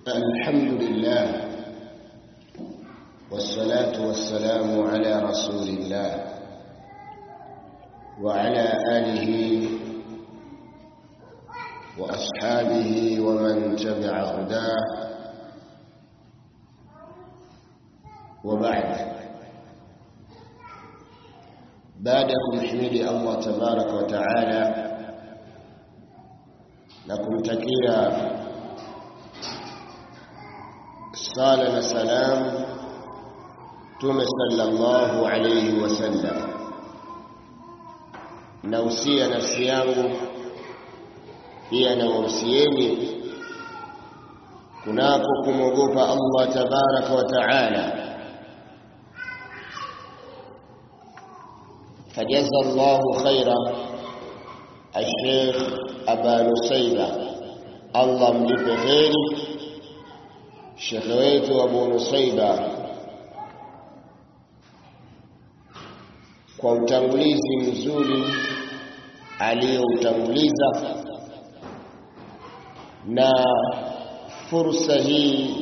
الحمد لله والصلاة والسلام على رسول الله وعلى آله وأصحابه ومن تبع هداه وبعد بعدكم حمد الله تبارك وتعالى لكم تكيا sala na salam Mtume sallallahu alayhi wasallam. Nausia nafsi yangu pia nawahusieni kunako kumwogopa Allah tabaraka wa taala. فجزى الله خيرا الشيخ أبا نسيبة الله مليpe kheri shekhe wetu Abu Nusaiba kwa utangulizi mzuri aliyoutanguliza na fursa hii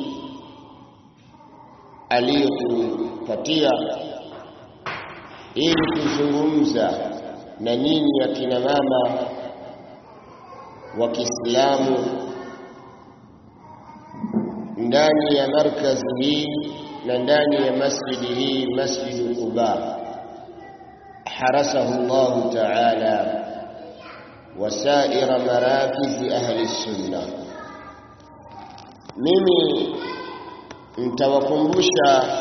aliyotupatia ili kuzungumza na nyinyi akina mama wa Kiislamu ndani ya markazi hii na ndani ya masjidi hii masjidu Quba harasahu Allah ta'ala wasaira marakizi ahli sunna mimi nitawakumbusha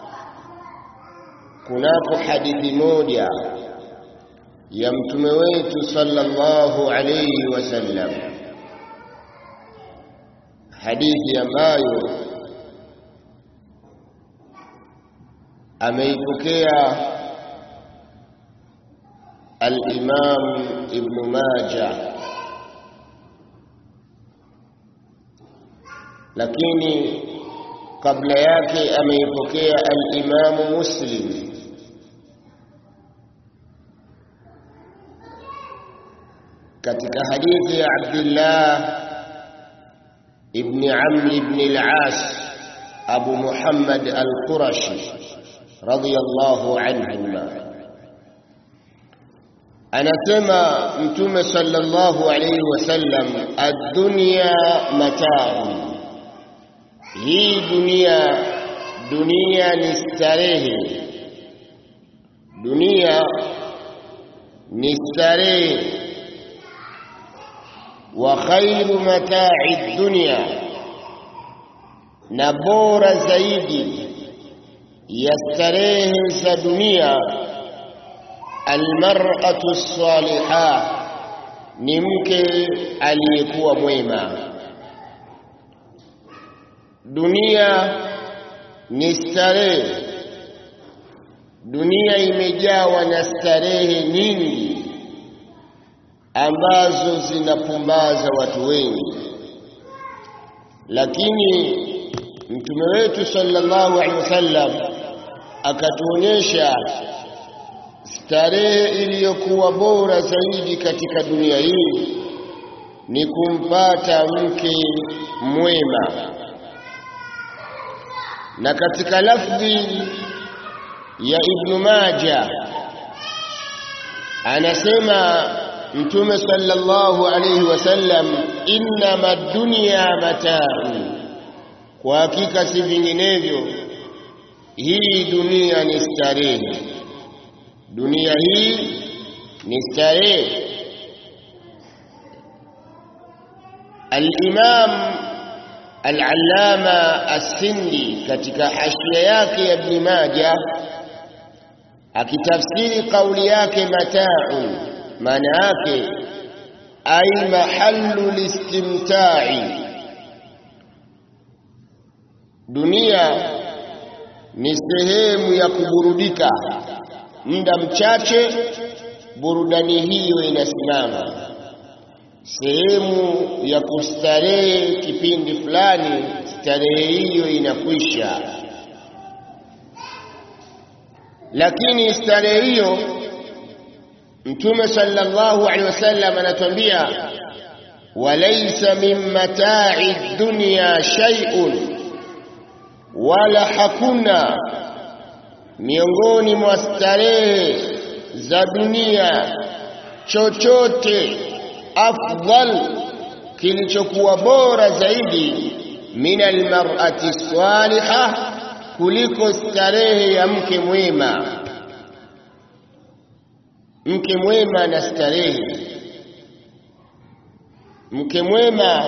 kunako hadithi moja ya mtume wetu sallallahu alayhi wasallam hadithi ambayo ameipokea al-Imam Ibn Majah lakini kabla yake ameipokea al-Imam Muslim katika hadithi ya Abdullah ابن عمرو بن العاص أبو محمد القرشي رضي الله عنهما anasema mtume sallallahu alayhi wasallam ad-dunya mata'un hii dunia dunia ni starehe dunia ni starehe wa khairu mata'i dunya na bora zaidi ya starehe za dunia almar'atu salihah ni mke aliyekuwa mwema dunia ni starehe dunia imejawa na starehe nyingi ambazo zinapumbaza watu wengi lakini mtume wetu sallallahu alaihi wasallam akatuonyesha starehe iliyokuwa bora zaidi katika dunia hii ni kumpata mke mwema na katika lafdhi ya Ibn Majah anasema mtume sallallahu alayhi wasallam innama dunya mata'u kwa hakika si vinginevyo hii dunia ni starehe dunia hii ni starehe al-imam al-allama as-sindi katika hashia yake ya ibn majah akitafsiri kauli yake mata'u maana yake ay mahallu listimta'i dunia ni sehemu ya kuburudika muda mchache burudani hiyo inasimama sehemu ya kustarehe kipindi fulani starehe hiyo inakwisha lakini starehe hiyo mtume sallallahu alaihi wasallam anatuambia walaysa min mata'i dunya shay'un wala hakuna miongoni mwa starehe za dunia chochote afdal kilichokuwa bora zaidi min almar'ati salihah kuliko starehe ya mke mwema mke mwema na starehe mke mwema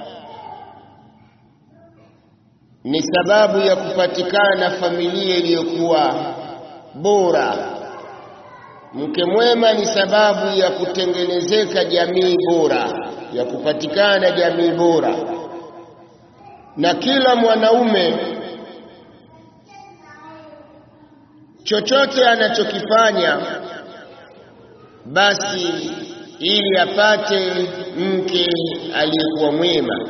ni sababu ya kupatikana familia iliyokuwa bora mke mwema ni sababu ya kutengenezeka jamii bora ya kupatikana jamii bora na kila mwanaume chochote anachokifanya basi ili apate mke aliyekuwa mwema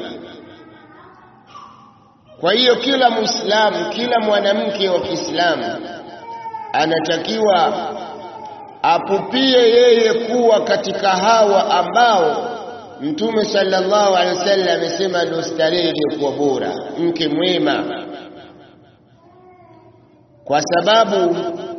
kwa hiyo kila muislamu kila mwanamke wa Kiislamu anatakiwa apupie yeye kuwa katika hawa ambao Mtume sallallahu alaihi wasallam amesema ndio starehe iliyokuwa bora, mke mwema, kwa sababu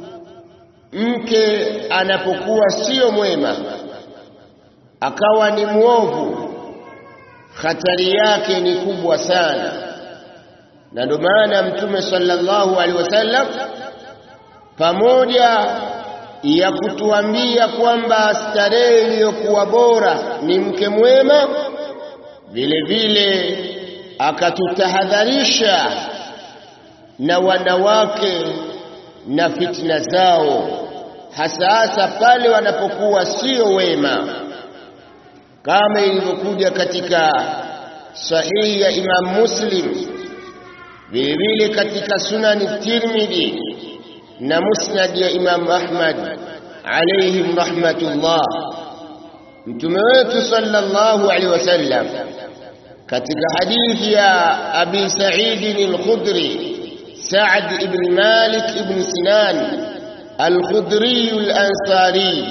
mke anapokuwa sio mwema akawa ni mwovu, hatari yake ni kubwa sana, na ndio maana Mtume sallallahu alaihi wasallam pamoja ya kutuambia kwamba starehe iliyokuwa bora ni mke mwema, vile vile akatutahadharisha na wanawake na fitna zao, hasa hasa pale wanapokuwa sio wema, kama ilivyokuja katika sahihi ya Imam Muslim, vile vile katika Sunani Tirmidhi na musnad ya Imam Ahmad alayhim rahmatullah. Mtume wetu sallallahu alaihi wasallam katika hadithi ya Abi Sa'id al-Khudri, Sa'd ibn Malik ibn Sinan al-Khudri al-Ansari,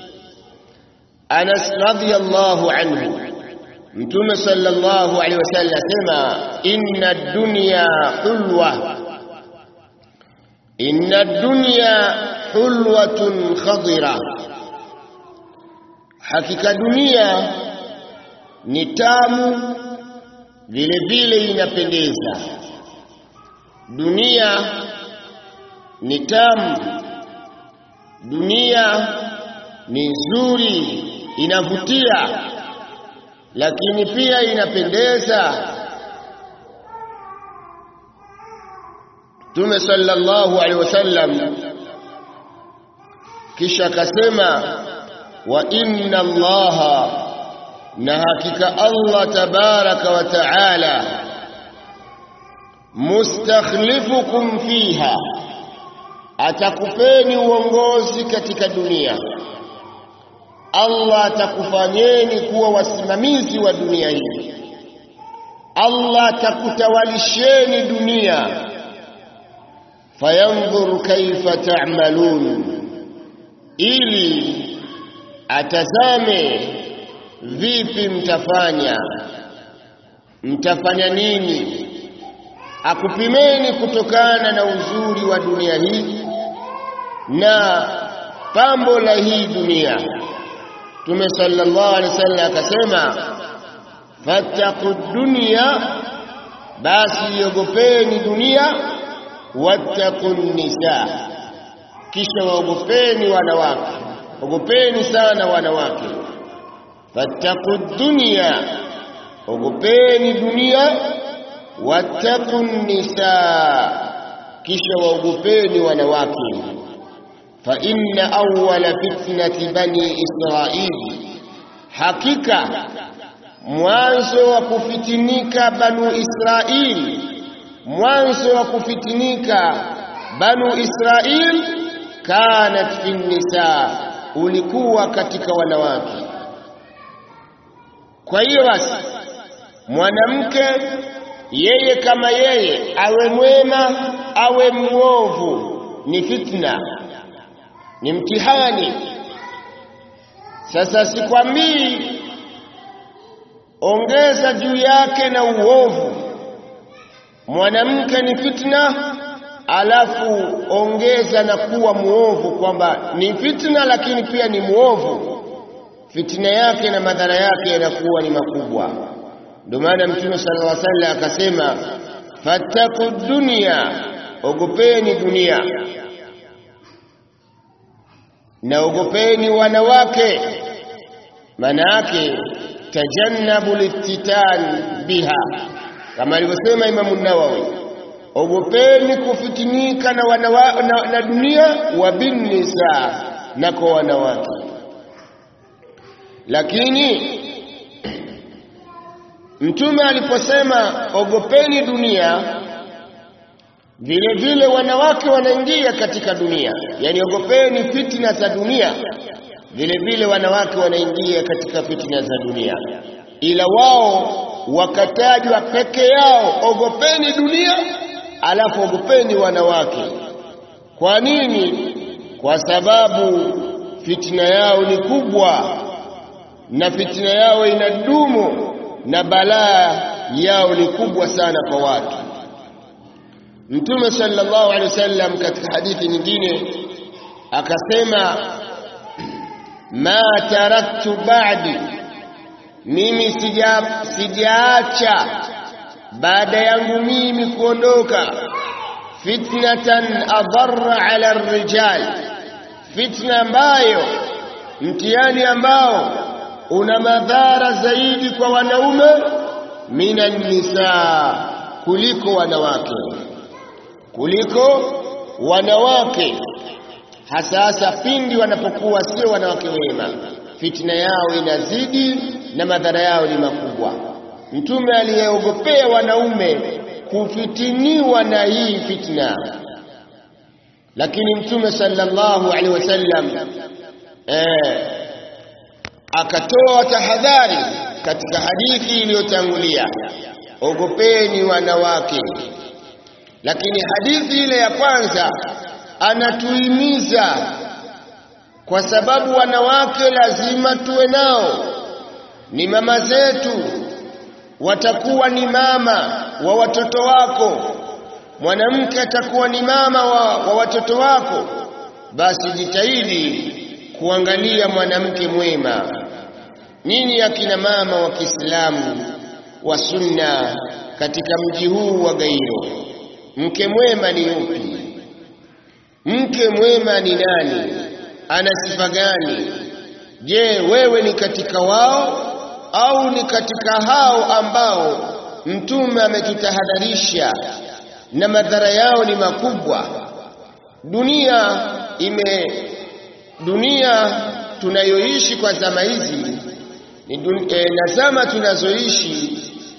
Anas radiyallahu anhu, Mtume sallallahu alaihi wasallam sema inna ad-dunya hulwa inna dunya hulwatun khadira, hakika dunia ni tamu vile vile inapendeza. Dunia ni tamu, dunia ni nzuri, inavutia, lakini pia inapendeza. Mtume sallallahu alaihi wasallam kisha akasema, wa inna Allaha, na hakika Allah tabaraka wa taala, mustakhlifukum fiha, atakupeni uongozi katika dunia. Allah atakufanyeni kuwa wasimamizi wa dunia hii. Allah atakutawalisheni dunia fayanzur kaifa ta'malun, ili atazame vipi mtafanya, mtafanya nini, akupimeni kutokana na uzuri wa dunia hii na pambo la hii dunia. Mtume sallallahu alaihi wasallam akasema, fattaqu dunya, basi iogopeni dunia wattaqun nisa, kisha waogopeni wanawake, ogopeni sana wanawake. Fattaqu dunya, ogopeni dunia. Wattaqun nisa, kisha waogopeni wanawake. Fa inna awwala fitnati bani Israili, hakika mwanzo wa kufitinika banu Israili mwanzo wa kufitinika banu Israil kanat fi nisa, ulikuwa katika wanawake. Kwa hiyo basi, mwanamke yeye kama yeye awe mwema awe mwovu, ni fitna, ni mtihani. Sasa sikwambii ongeza juu yake na uovu mwanamke ni fitna alafu ongeza na kuwa muovu kwamba ni fitna lakini pia ni muovu fitna yake na madhara yake yanakuwa ni makubwa ndio maana mtume sallallahu alaihi wasallam akasema fattaku dunya ogopeni dunia na ogopeni wanawake maana yake tajannabu liftitan biha kama alivyosema Imamu Nawawi ogopeni kufitinika na, wanawa, na, na dunia wa binnisa na kwa wanawake lakini mtume aliposema ogopeni dunia vile vile wanawake wanaingia katika dunia yani ogopeni fitna za dunia vile vile wanawake wanaingia katika fitna za dunia ila wao wakatajwa peke yao ogopeni dunia alafu ogopeni wanawake kwa nini kwa sababu fitna yao ni kubwa na fitna yao inadumu na balaa yao ni kubwa sana kwa watu Mtume sallallahu alaihi wasallam katika hadithi nyingine akasema ma taraktu ba'di mimi sija sijaacha baada yangu mimi kuondoka fitnatan adarra ala arrijal fitna ambayo mtihani ambao una madhara zaidi kwa wanaume minan nisa kuliko wanawake kuliko wanawake hasa hasa pindi wanapokuwa sio wanawake wema fitna yao inazidi na madhara yao ni makubwa mtume aliyeogopea wanaume kufitiniwa na hii fitna lakini mtume sallallahu alaihi wasallam eh, akatoa tahadhari katika hadithi iliyotangulia ogopeni wanawake lakini hadithi ile ya kwanza anatuhimiza kwa sababu wanawake lazima tuwe nao ni mama zetu watakuwa ni mama wa watoto wako mwanamke atakuwa ni mama wa, wa watoto wako basi jitahidi kuangalia mwanamke mwema nini akina mama wa Kiislamu wa sunna katika mji huu wa Gairo mke mwema ni yupi mke mwema ni nani ana sifa gani je wewe ni katika wao au ni katika hao ambao mtume ametutahadharisha na madhara yao ni makubwa dunia ime dunia tunayoishi kwa zama hizi ni dun, e, na zama tunazoishi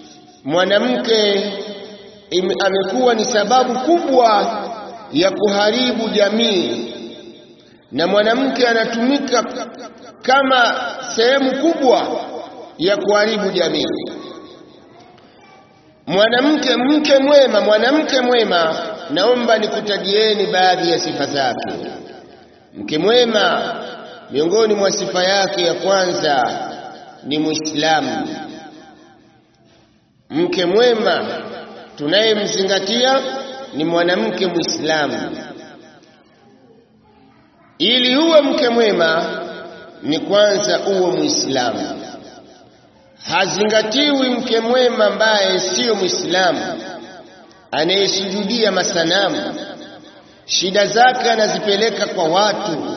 mwanamke amekuwa ni sababu kubwa ya kuharibu jamii na mwanamke anatumika kama sehemu kubwa ya kuharibu jamii mwanamke mke mwema mwanamke mwema naomba nikutajieni baadhi ya sifa zake mke mwema miongoni mwa sifa yake ya kwanza ni muislamu mke mwema tunayemzingatia ni mwanamke muislamu ili uwe mke mwema ni kwanza uwe muislamu hazingatiwi mke mwema ambaye siyo muislamu anayesujudia masanamu shida zake anazipeleka kwa watu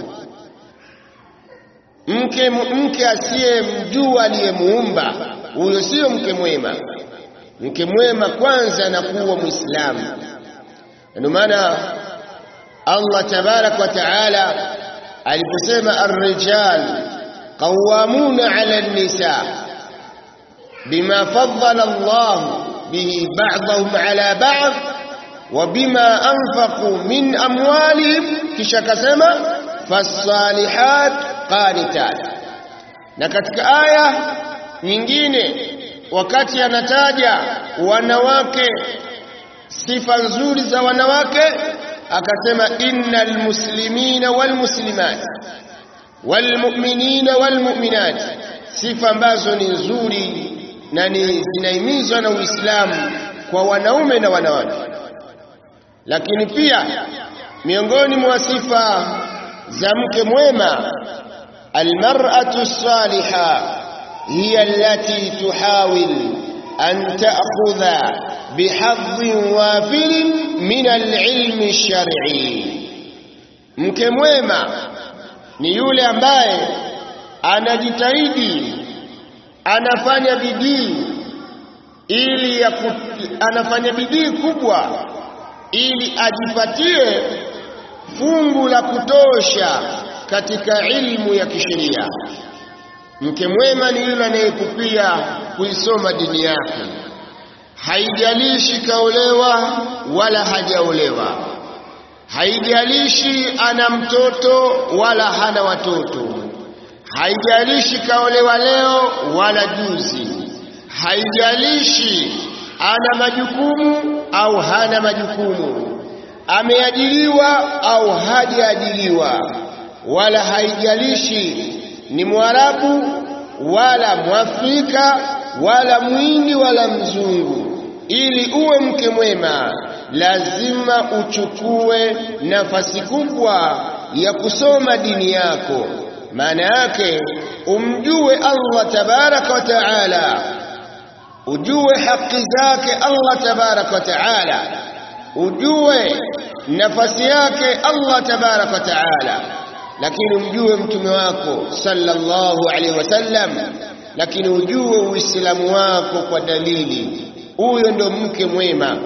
mke mke asiyemjua aliyemuumba huyo siyo mke mwema mke mwema kwanza anakuwa muislamu ndio maana Allah tabarak wa taala aliposema ar-rijal qawwamuna 'ala an-nisa bima faddala Allah bihi ba'dahum 'ala ba'd wa bima anfaqu min amwalihim kisha kasema fas-salihat qanitat na katika aya nyingine wakati anataja wanawake sifa nzuri za wanawake akasema innal muslimina wal muslimat wal mu'minina wal mu'minat sifa ambazo ni nzuri na ni zinahimizwa na Uislamu kwa wanaume na wanawake. Lakini pia miongoni mwa sifa za mke mwema, almar'atu salihah hiya allati tuhawil an ta'khudha bihadhin wafilin min alilmi shar'i. Mke mwema ni yule ambaye anajitahidi, anafanya bidii ili ya ku, anafanya bidii kubwa ili ajipatie fungu la kutosha katika ilmu ya kisheria. Mke mwema ni yule anayekupia kuisoma dini yake, haijalishi kaolewa wala hajaolewa, haijalishi ana mtoto wala hana watoto, haijalishi kaolewa leo wala juzi, haijalishi ana majukumu au hana majukumu, ameajiriwa au hajaajiriwa, wala haijalishi ni Mwarabu wala Mwafrika wala Mwindi wala Mzungu. Ili uwe mke mwema, lazima uchukue nafasi kubwa ya kusoma dini yako. Maana yake umjue Allah tabaraka wa taala, ujue haki zake Allah tabaraka wa taala, ujue nafasi yake Allah tabaraka wa taala lakini umjue mtume wako sallallahu alaihi wasallam, lakini ujue uislamu wako kwa dalili. Huyo ndo mke mwema.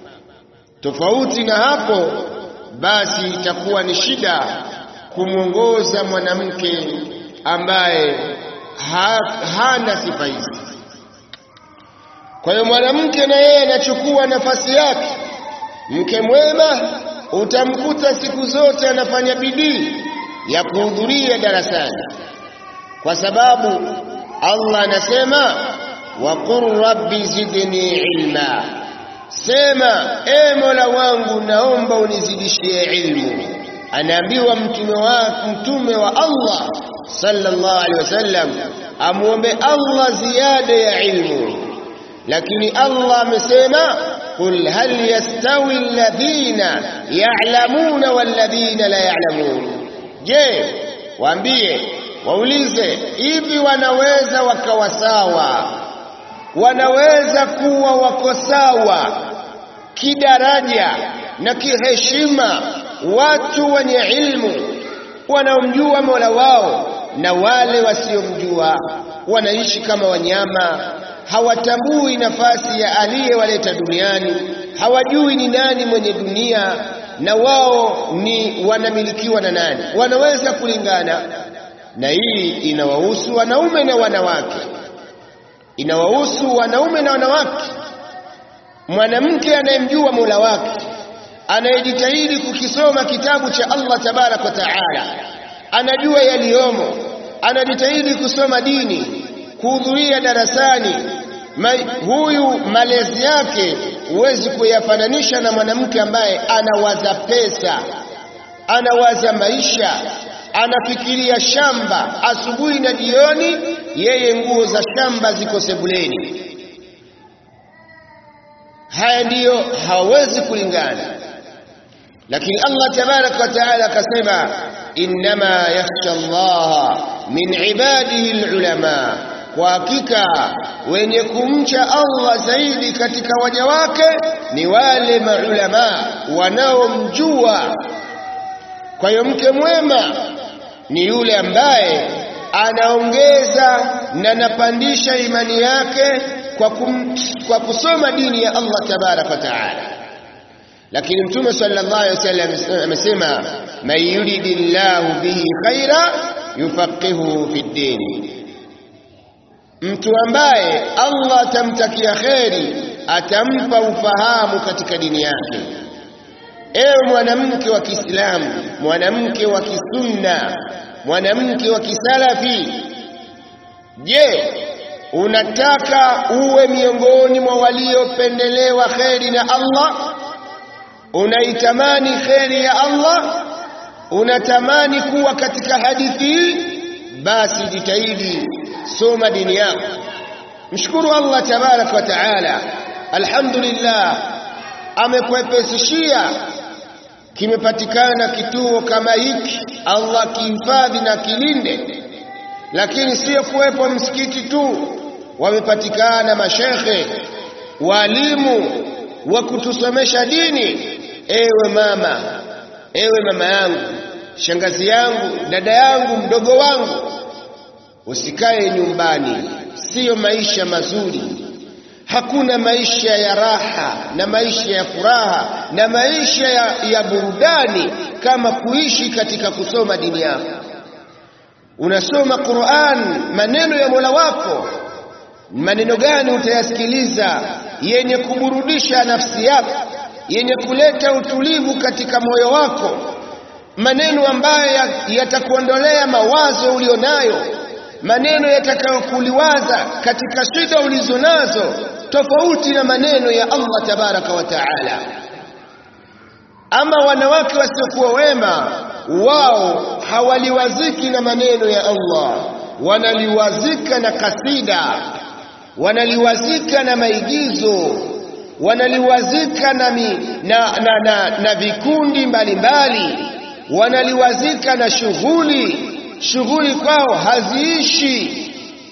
Tofauti na hapo, basi itakuwa ni shida kumwongoza mwanamke ambaye ha, hana sifa hizi. Kwa hiyo mwanamke na yeye anachukua nafasi yake. Mke mwema utamkuta siku zote anafanya bidii ya kuhudhuria darasani, kwa sababu Allah anasema waqul rabbi zidni ilma, sema e Mola wangu, naomba unizidishie ilmu. Anaambiwa mtume wa, mtume wa Allah sallallahu alaihi wasallam amwombe Allah ziada ya ilmu, lakini Allah amesema qul hal yastawi alladhina ya'lamuna walladhina la ya'lamun Je, waambie waulize, hivi wanaweza wakawa sawa? Wanaweza kuwa wako sawa kidaraja na kiheshima watu wenye ilmu wanaomjua Mola wao na wale wasiomjua? Wanaishi kama wanyama, hawatambui nafasi ya aliyewaleta duniani, hawajui ni nani mwenye dunia na wao ni wanamilikiwa na nani, wanaweza kulingana. Na hii inawahusu wanaume na wanawake, inawahusu wanaume na wanawake. Mwanamke anayemjua Mola wake, anayejitahidi kukisoma kitabu cha Allah tabaraka wa taala, anajua yaliyomo, anajitahidi kusoma dini, kuhudhuria darasani Ma, huyu malezi yake huwezi kuyafananisha na mwanamke ambaye anawaza pesa, anawaza maisha, anafikiria shamba asubuhi na jioni, yeye nguo za shamba ziko sebuleni. Haya ndiyo hawezi kulingana, lakini Allah tabaraka wa taala akasema, innama yakhsha Allah min ibadihi alulama kwa hakika wenye kumcha Allah zaidi katika waja wake ni wale maulama wanaomjua. Kwa hiyo mke mwema ni yule ambaye anaongeza na anapandisha imani yake kwa, kum, kwa kusoma dini ya Allah tabaraka wa taala. Lakini Mtume sallallahu alaihi wasallam amesema, man yuridillahu bihi khaira yufaqihuhu fi ddini Mtu ambaye Allah atamtakia kheri atampa ufahamu katika dini yake. Ewe mwanamke wa Kiislamu, mwanamke wa Kisunna, mwanamke wa Kisalafi, je, unataka uwe miongoni mwa waliopendelewa kheri na Allah? Unaitamani kheri ya Allah? Unatamani kuwa katika hadithi hii? Basi jitahidi soma dini yako, mshukuru Allah tabaraka wa taala alhamdulillah amekwepesishia kimepatikana kituo kama hiki Allah kihifadhi na kilinde lakini sio kuwepo msikiti tu wamepatikana mashekhe walimu wa kutusomesha dini ewe mama ewe mama yangu shangazi yangu dada yangu mdogo wangu usikae nyumbani siyo maisha mazuri hakuna maisha ya raha na maisha ya furaha na maisha ya, ya burudani kama kuishi katika kusoma dini yako unasoma Qur'an maneno ya Mola wako maneno gani utayasikiliza yenye kuburudisha nafsi yako yenye kuleta utulivu katika moyo wako maneno ambayo yatakuondolea mawazo ulionayo maneno yatakayokuliwaza katika shida ulizonazo tofauti na maneno ya Allah tabaraka wa taala ama wanawake wasiokuwa wema wao hawaliwaziki na maneno ya Allah wanaliwazika na kasida wanaliwazika na maigizo wanaliwazika na, mi, na, na, na, na vikundi mbalimbali wanaliwazika na shughuli shughuli kwao haziishi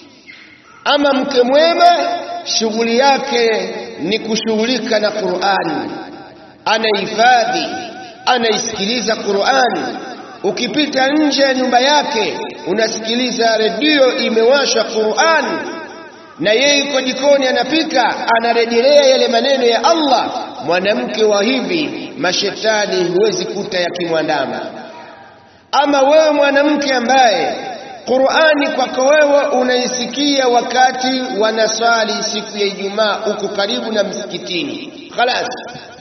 ama mke mwema shughuli yake ni kushughulika na Qur'ani anahifadhi anaisikiliza Qur'ani ukipita nje ya nyumba yake unasikiliza redio imewashwa Qur'ani na yeye yuko jikoni anapika anarejelea yale maneno ya Allah mwanamke wa hivi mashetani huwezi kuta yakimwandama ama wewe mwanamke ambaye Qur'ani kwako wewe unaisikia wakati wanaswali siku ya Ijumaa uko karibu na msikitini khalas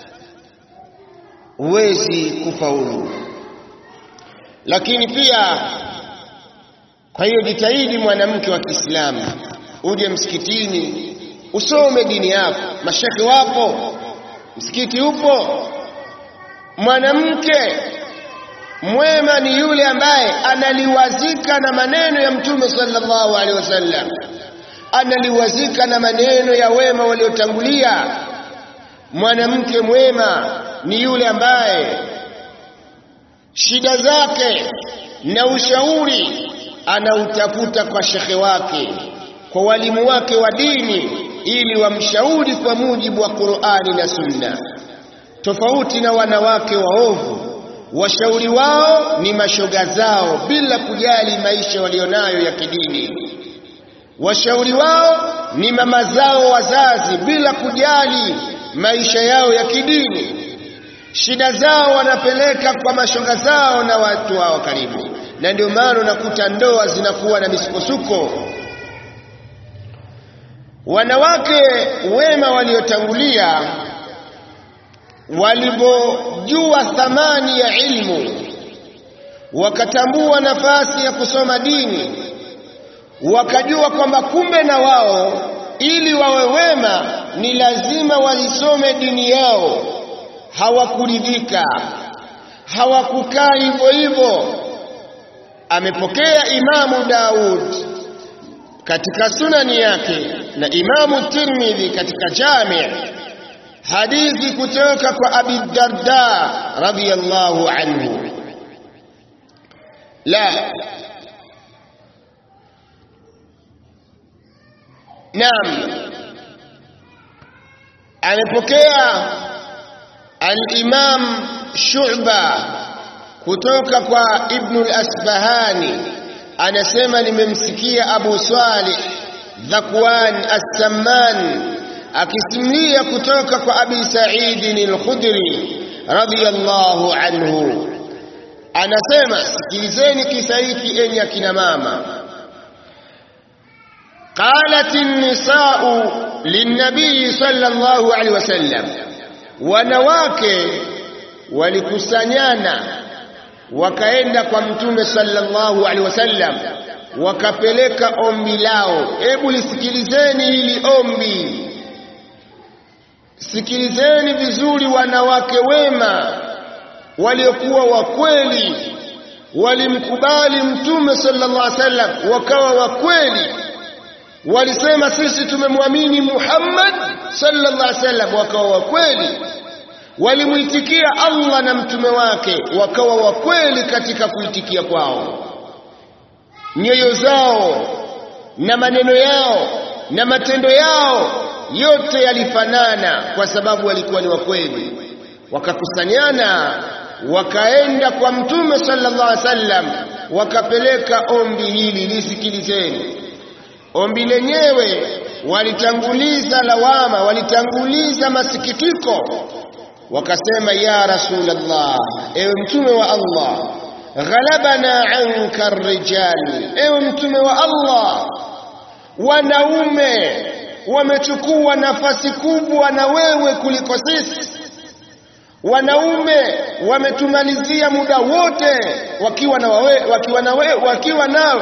huwezi kufaulu lakini pia kwa hiyo jitahidi mwanamke wa Kiislamu uje msikitini usome dini yako mashekhi wapo msikiti upo mwanamke mwema ni yule ambaye analiwazika na maneno ya mtume sallallahu alaihi wasallam analiwazika na maneno ya wema waliotangulia mwanamke mwema ni yule ambaye shida zake na ushauri anautafuta kwa shekhe wake kwa walimu wake wa dini ili wamshauri kwa mujibu wa Qur'ani na Sunna tofauti na wanawake waovu washauri wao ni mashoga zao bila kujali maisha walionayo ya kidini washauri wao ni mama zao wazazi bila kujali maisha yao ya kidini shida zao wanapeleka kwa mashoga zao na watu wao karibu na ndio maana unakuta ndoa zinakuwa na misukosuko wanawake wema waliotangulia walipojua thamani ya ilmu wakatambua nafasi ya kusoma dini wakajua kwamba kumbe na wao ili wawe wema ni lazima walisome dini yao hawakuridhika hawakukaa hivyo hivyo amepokea imamu Daud katika sunani yake na imamu Tirmidhi katika jami' hadithi kutoka kwa Abi Darda radhiyallahu anhu la Naam amepokea al-Imam Shu'ba kutoka kwa Ibn al-Asbahani anasema nimemsikia Abu Salih Dhakwan As-Samman akisimulia kutoka kwa Abi Sa'id al-Khudri radhiyallahu anhu anasema sikilizeni kisa hiki enyi akina mama قالت النساء للنبي صلى الله عليه وسلم wanawake walikusanyana wakaenda kwa mtume sallallahu alaihi wasallam wakapeleka ombi lao hebu lisikilizeni hili ombi sikilizeni vizuri wanawake wema waliokuwa wakweli walimkubali mtume sallallahu alaihi wasallam wakawa wakweli walisema sisi tumemwamini Muhammad sallallahu alaihi wasallam, wakawa wa kweli. Walimwitikia Allah na mtume wake, wakawa wa kweli katika kuitikia kwao. Nyoyo zao na maneno yao na matendo yao yote yalifanana, kwa sababu walikuwa ni wa kweli. Wakakusanyana wakaenda kwa mtume sallallahu alaihi wasallam, wakapeleka ombi hili, lisikilizeni. Ombi lenyewe walitanguliza lawama, walitanguliza masikitiko, wakasema ya Rasulullah, ewe mtume wa Allah, ghalabana anka rijali, ewe mtume wa Allah, wanaume wamechukua nafasi kubwa na wewe kuliko sisi. Wanaume wametumalizia muda wote wakiwa na wawe, wakiwa na wewe, wakiwa nawe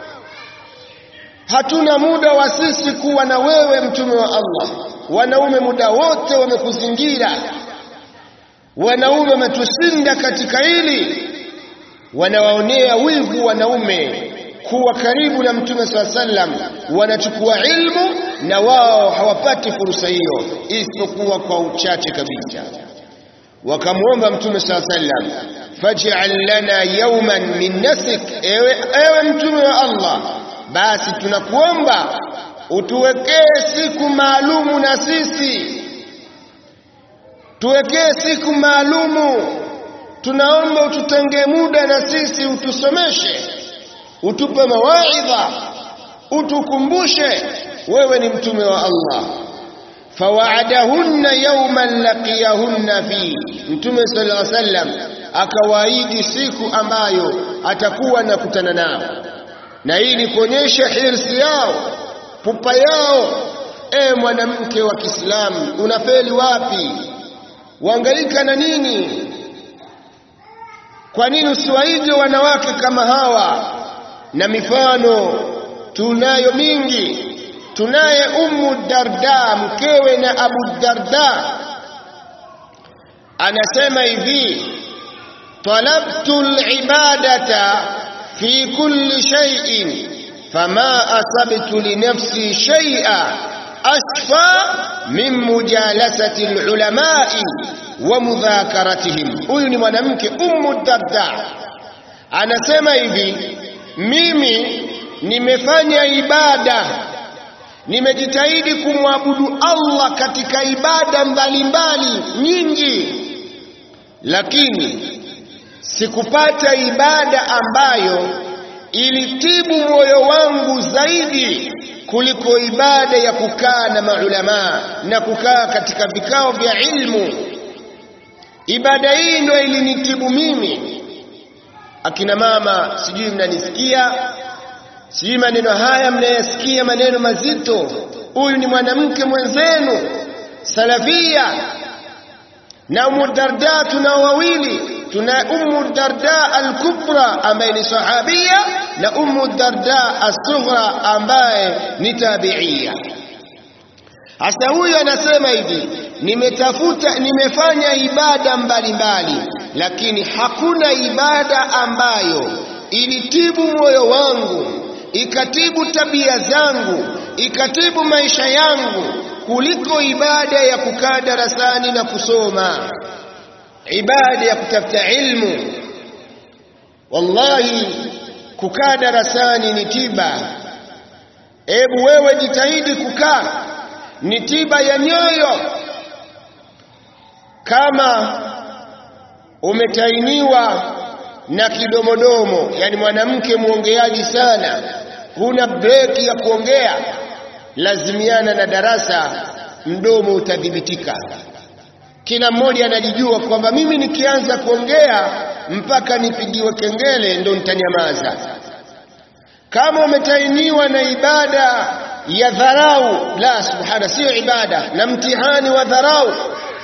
hatuna muda wa sisi kuwa na wewe mtume wa Allah. Wanaume muda wote wamekuzingira, wanaume wametushinda katika hili, wanawaonea wivu wanaume kuwa karibu na mtume swalla sallam, wanachukua ilmu na wao hawapati fursa hiyo isipokuwa kwa uchache kabisa. Wakamwomba mtume swalla sallam, faj'al lana yawman min nasik, ewe, ewe mtume wa Allah basi tunakuomba utuwekee siku maalumu na sisi, tuwekee siku maalumu. Tunaomba ututengee muda na sisi, utusomeshe, utupe mawaidha, utukumbushe wewe ni mtume wa Allah. Fawaadahunna yawman laqiyahunna fi, Mtume sallallahu alaihi wasallam akawaahidi siku ambayo atakuwa nakutana nao na hii ni kuonyesha hirsi yao, pupa yao. E mwanamke wa Kiislamu, unafeli wapi? Waangaika na nini? Kwa nini usiwaige wanawake kama hawa? Na mifano tunayo mingi. Tunaye Ummu Darda, mkewe na Abu Darda, anasema hivi, talabtu libadata fi kulli shay'in fama asabtu li nafsi shay'a ashfa min mujalasati alulamai wa mudhakaratihim. Huyu ni mwanamke Ummu Darda anasema hivi, mimi nimefanya ibada, nimejitahidi kumwabudu Allah katika ibada mbalimbali nyingi, lakini sikupata ibada ambayo ilitibu moyo wangu zaidi kuliko ibada ya kukaa na maulamaa na kukaa katika vikao vya ilmu. Ibada hii ndio ilinitibu mimi. Akina mama, sijui mnanisikia, sijui maneno haya mnayasikia, maneno mazito. Huyu ni mwanamke mwenzenu salafia, na Ummu Darda tunao wawili tuna Ummu Darda al-Kubra ambaye ni sahabia na Ummu Darda as-Sughra ambaye ni tabiia. Hasa huyu anasema hivi, nimetafuta nimefanya ibada mbalimbali mbali, lakini hakuna ibada ambayo ilitibu moyo wangu ikatibu tabia zangu ikatibu maisha yangu kuliko ibada ya kukaa darasani na kusoma ibada ya kutafuta ilmu. Wallahi, kukaa darasani ni tiba. Hebu wewe jitahidi kukaa, ni tiba ya nyoyo. Kama umetainiwa na kidomodomo, yani mwanamke mwongeaji sana, huna breki ya kuongea, lazimiana na darasa, mdomo utadhibitika. Kila mmoja anajijua kwamba mimi nikianza kuongea mpaka nipigiwe kengele ndo nitanyamaza. Kama umetainiwa na ibada ya dharau, la subhana, siyo ibada, na mtihani wa dharau,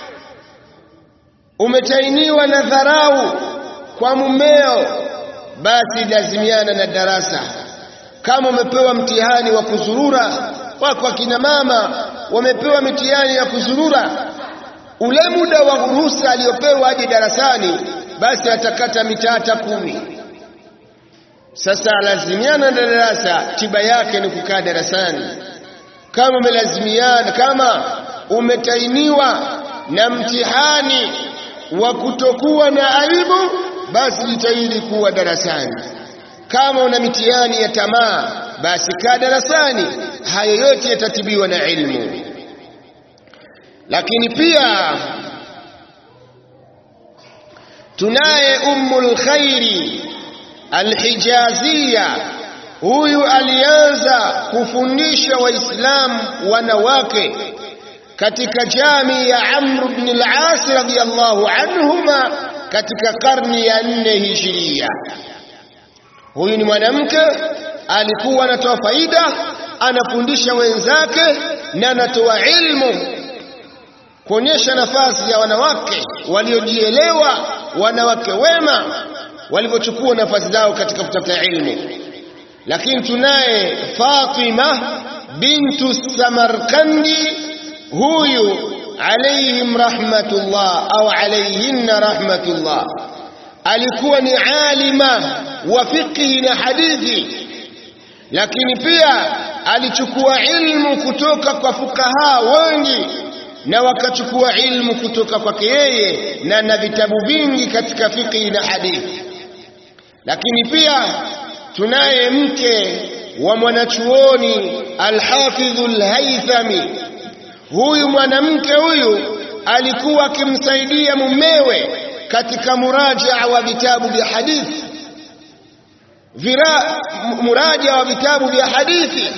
umetainiwa na dharau kwa mumeo, basi lazimiana na darasa. Kama umepewa mtihani wa kuzurura, wako akina mama wamepewa mitihani ya kuzurura ule muda wa ruhusa aliyopewa aje darasani, basi atakata mitata kumi. Sasa lazimiana na darasa, tiba yake ni kukaa darasani. Kama umelazimiana, kama umetainiwa na mtihani wa kutokuwa na aibu, basi jitahidi kuwa darasani. Kama una mitihani ya tamaa, basi kaa darasani. Hayo yote yatatibiwa na ilmu. Lakini pia tunaye Ummul Khairi Alhijazia. Huyu alianza kufundisha Waislamu wanawake katika jami ya Amr ibn al-As radhiyallahu anhuma katika karni ya nne hijiria. Huyu ni mwanamke alikuwa anatoa faida, anafundisha wenzake na anatoa ilmu, kuonyesha nafasi ya wanawake waliojielewa, wanawake wema walivyochukua nafasi zao katika kutafuta ilmu. Lakini tunaye Fatima bintu Samarkandi, huyu alayhim rahmatullah au alayhinna rahmatullah, alikuwa ni alima wa fiqhi na hadithi, lakini pia alichukua ilmu kutoka kwa fukaha wengi na wakachukua ilmu kutoka kwake yeye, na na vitabu vingi katika fiqhi na hadithi. Lakini pia tunaye mke wa mwanachuoni Alhafidhu Alhaithami. Huyu mwanamke huyu alikuwa akimsaidia mumewe katika murajaa wa vitabu vya hadithi, vira muraja wa vitabu vya hadithi.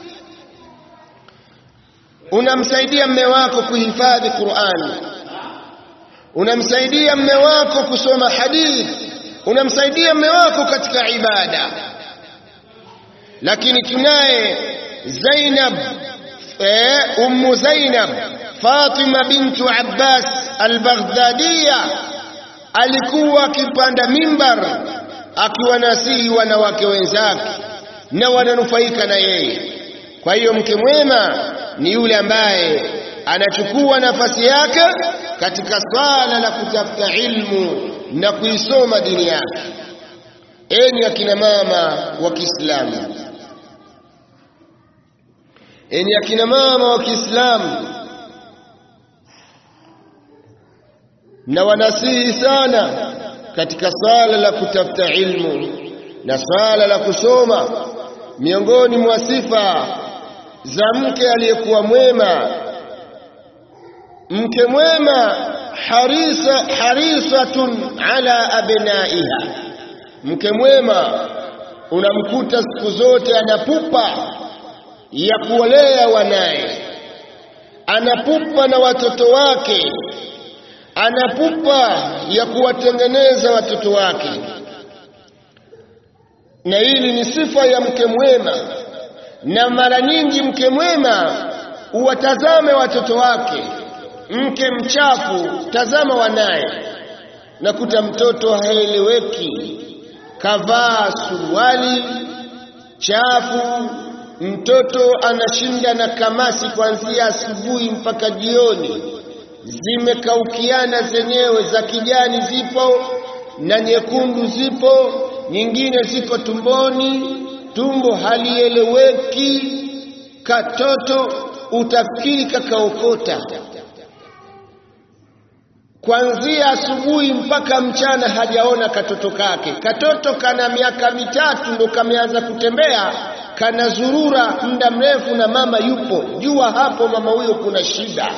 Unamsaidia mme wako kuhifadhi Qur'ani, unamsaidia mme wako kusoma hadithi unamsaidia mme wako katika ibada. Lakini tunaye Zainab eh, Ummu Zainab Fatima bintu Abbas al-Baghdadiya, alikuwa akipanda mimbar akiwanasihi wanawake wenzake na wananufaika na yeye. Kwa hiyo mke mwema ni yule ambaye anachukua nafasi yake katika swala la kutafuta ilmu na kuisoma dini yake. Enyi akina mama wa Kiislamu, enyi akina mama wa Kiislamu, na wanasihi sana katika swala la kutafuta ilmu na swala la kusoma. Miongoni mwa sifa za mke aliyekuwa mwema, mke mwema harisa harisatun ala abnaiha, mke mwema unamkuta siku zote anapupa ya kuwalea wanaye, anapupa na watoto wake, anapupa ya kuwatengeneza watoto wake. Na hili ni sifa ya mke mwema, na mara nyingi mke mwema uwatazame watoto wake mke mchafu, tazama wanaye, nakuta mtoto haeleweki, kavaa suruali chafu, mtoto anashinda na kamasi kuanzia asubuhi mpaka jioni, zimekaukiana zenyewe, za kijani zipo na nyekundu zipo, nyingine ziko tumboni, tumbo halieleweki, katoto utafikiri kakaokota kuanzia asubuhi mpaka mchana hajaona katoto kake. Katoto kana miaka mitatu ndo kameanza kutembea, kanazurura muda mrefu na mama yupo. Jua hapo mama huyo kuna shida.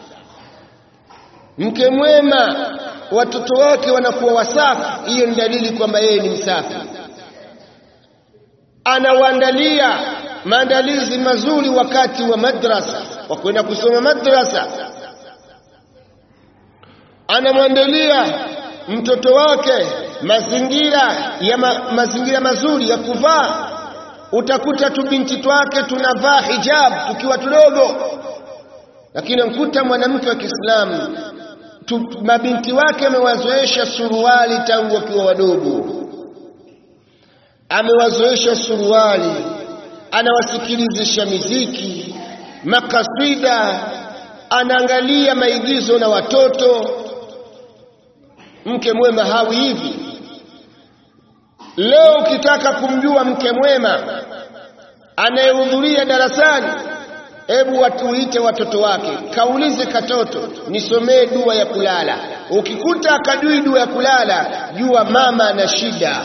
Mke mwema, watoto wake wanakuwa wasafi, hiyo ni dalili kwamba yeye ni msafi. Anawaandalia maandalizi mazuri wakati wa madrasa, wa kwenda kusoma madrasa anamwandalia mtoto wake mazingira ya ma, mazingira mazuri ya kuvaa. Utakuta tu binti twake tunavaa hijab tukiwa tudogo, lakini mkuta mwanamke wa Kiislamu mabinti wake amewazoesha suruali tangu wakiwa wadogo, amewazoesha suruali, anawasikilizisha miziki, makasida, anaangalia maigizo na watoto mke mwema hawi hivi, leo ukitaka kumjua mke mwema anayehudhuria darasani hebu watuite watoto wake kaulize katoto nisomee dua ya kulala ukikuta akajui dua ya kulala jua mama ana shida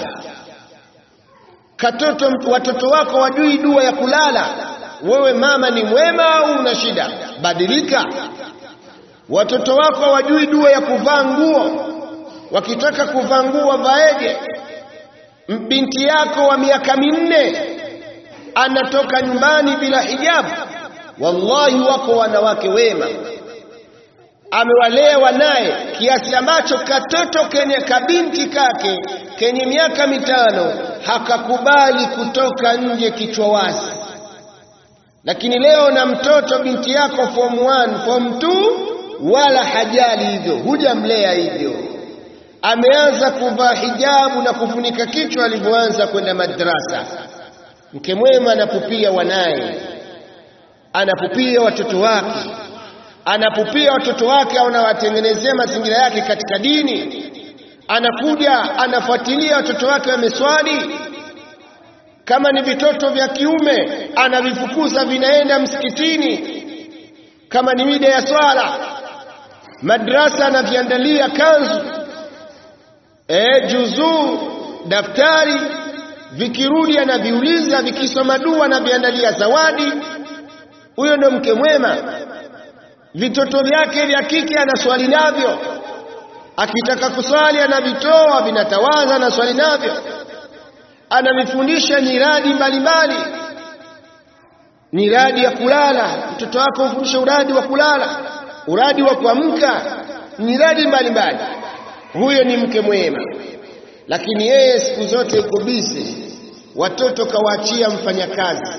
katoto watoto wako wajui dua ya kulala wewe mama ni mwema au una shida badilika watoto wako wajui dua ya kuvaa nguo wakitaka kuvaa nguo wavaeje binti yako wa miaka minne anatoka nyumbani bila hijabu wallahi wako wanawake wema amewalea wanaye kiasi ambacho katoto kenye kabinti kake kenye miaka mitano hakakubali kutoka nje kichwa wazi lakini leo na mtoto binti yako form 1 form 2 wala hajali hivyo hujamlea hivyo ameanza kuvaa hijabu na kufunika kichwa alivyoanza kwenda madrasa mke mwema anapupia wanaye anapupia watoto wake anapupia watoto wake au anawatengenezea mazingira yake katika dini anakuja anafuatilia watoto wake wameswali kama ni vitoto vya kiume anavifukuza vinaenda msikitini kama ni mida ya swala madrasa anaviandalia kanzu e, juzuu daftari vikirudi anaviuliza vikisoma dua anaviandalia zawadi huyo ndo mke mwema vitoto vyake vya kike anaswali navyo akitaka kuswali anavitoa vinatawaza anaswali navyo anavifundisha nyiradi mbalimbali nyiradi ya kulala mtoto wako ufundisha uradi wa kulala uradi wa kuamka nyiradi mbalimbali huyo ni mke mwema lakini yeye siku zote yuko bize watoto kawaachia mfanyakazi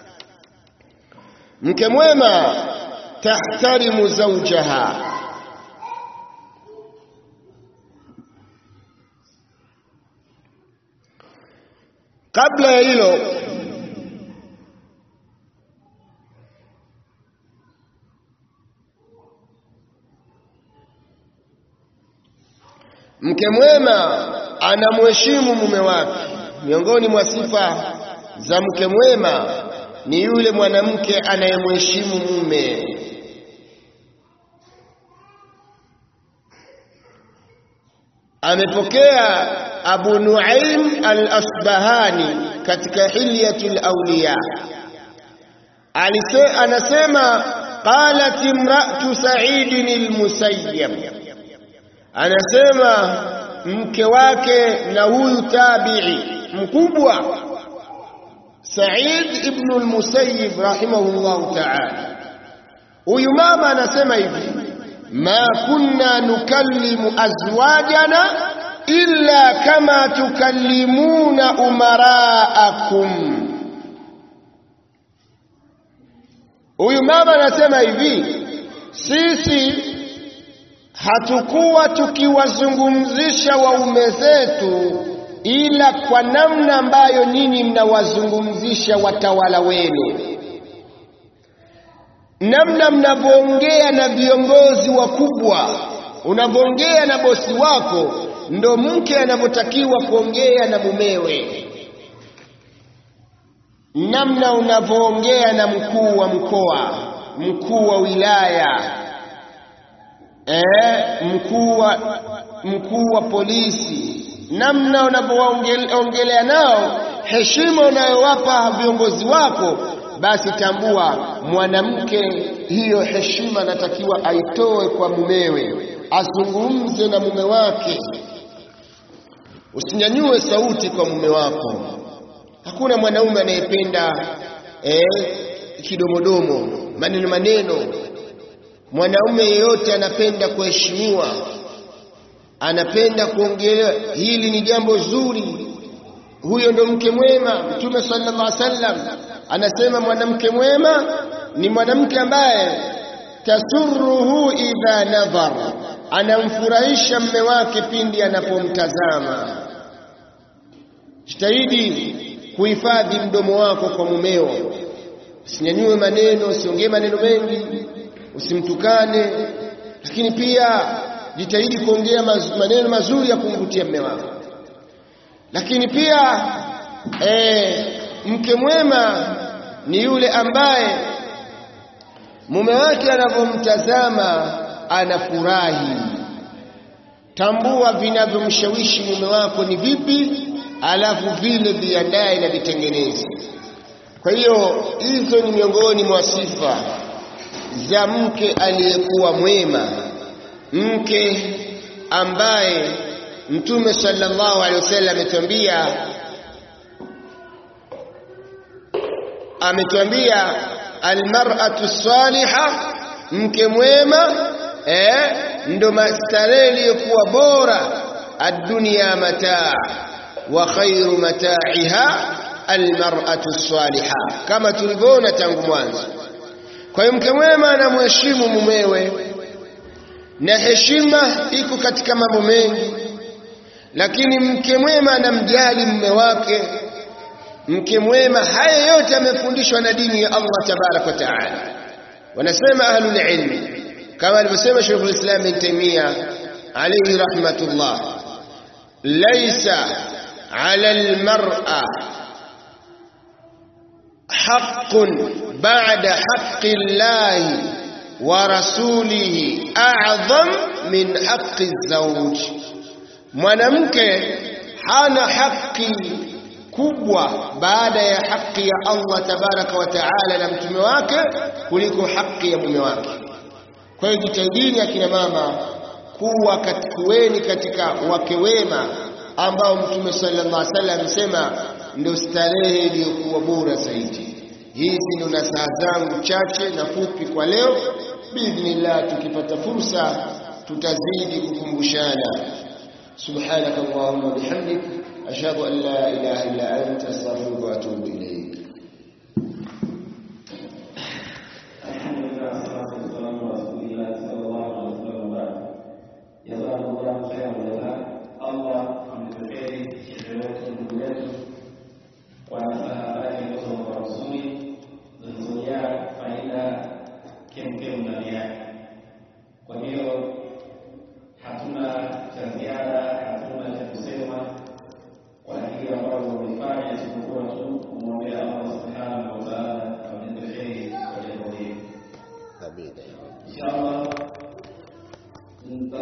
mke mwema tahtarimu zawjaha kabla ya hilo mke mwema anamheshimu mume wake miongoni mwa sifa za mke mwema ni yule mwanamke anayemheshimu mume amepokea Abu Nuaim al-Asbahani katika Hilyatul Awliya alise anasema qalat imra'atu Sa'id al-Musayyab anasema mke wake na huyu tabi'i mkubwa Sa'id ibn al-Musayyib rahimahullah ta'ala huyu mama anasema hivi ma kunna nukallimu azwajana illa kama tukallimuna umaraakum huyu mama anasema hivi sisi hatukuwa tukiwazungumzisha waume zetu ila kwa namna ambayo nyinyi mnawazungumzisha watawala wenu namna mnavyoongea na viongozi wakubwa unavyoongea na bosi wako ndo mke anavyotakiwa kuongea na mumewe namna unavyoongea na mkuu wa mkoa mkuu wa wilaya eh, mkuu wa mkuu wa polisi namna unavyoongelea nao heshima unayowapa viongozi wako basi tambua mwanamke hiyo heshima anatakiwa aitoe kwa mumewe azungumze na mume wake usinyanyue sauti kwa mume wako hakuna mwanaume anayependa eh, kidomodomo maneno maneno mwanaume yeyote anapenda kuheshimiwa anapenda kuongelewa hili ni jambo zuri huyo ndo mke mwema mtume sallallahu alaihi wasallam anasema mwanamke mwema ni mwanamke ambaye tasurruhu idha nadhar anamfurahisha mme wake pindi anapomtazama jitahidi kuhifadhi mdomo wako kwa mumeo usinyanyue maneno usiongee maneno mengi usimtukane lakini pia jitahidi kuongea maz, maneno mazuri ya kumvutia mme wako lakini pia e, mke mwema ni yule ambaye mume wake anavyomtazama anafurahi tambua vinavyomshawishi mume wako ni vipi alafu vile viandae na vitengeneze kwa hiyo hizo ni miongoni mwa sifa za mke aliyekuwa mwema mke ambaye mtume sallallahu alaihi wasallam ametuambia ametuambia almar'atu salihah mke mwema eh ndo mastarehe iliyokuwa bora ad-dunya mataa wa khairu mataa'iha almar'atu salihah kama tulivyoona tangu mwanzo kwa hiyo mke mwema anamheshimu mumewe na heshima iko katika mambo mengi lakini mke mwema anamjali mume wake mke mwema haya yote amefundishwa na dini ya Allah tabarak wa taala wanasema ahlul ilmi kama alivyosema Sheikh al-Islam Ibn Taymiyyah alayhi rahmatullah laysa ala al-mar'a haqqun ba'da haqqi Allah wa rasulihi a'zam min haqqi az-zawj mwanamke hana haki kubwa baada ya haki ya Allah tabaraka wa taala na mtume wake kuliko haki ya mume wake kwa hiyo jitahidini akina mama kuwa kuweni katika wake wema ambao mtume sallallahu alaihi wasallam amesema ndio starehe iliyokuwa bora zaidi hizi ndio nasaha zangu chache na fupi kwa leo biidhnillah tukipata fursa tutazidi kukumbushana subhanakallahumma bihamdik ashhadu an la ilaha illa anta astaghfiruka wa atubu ilayk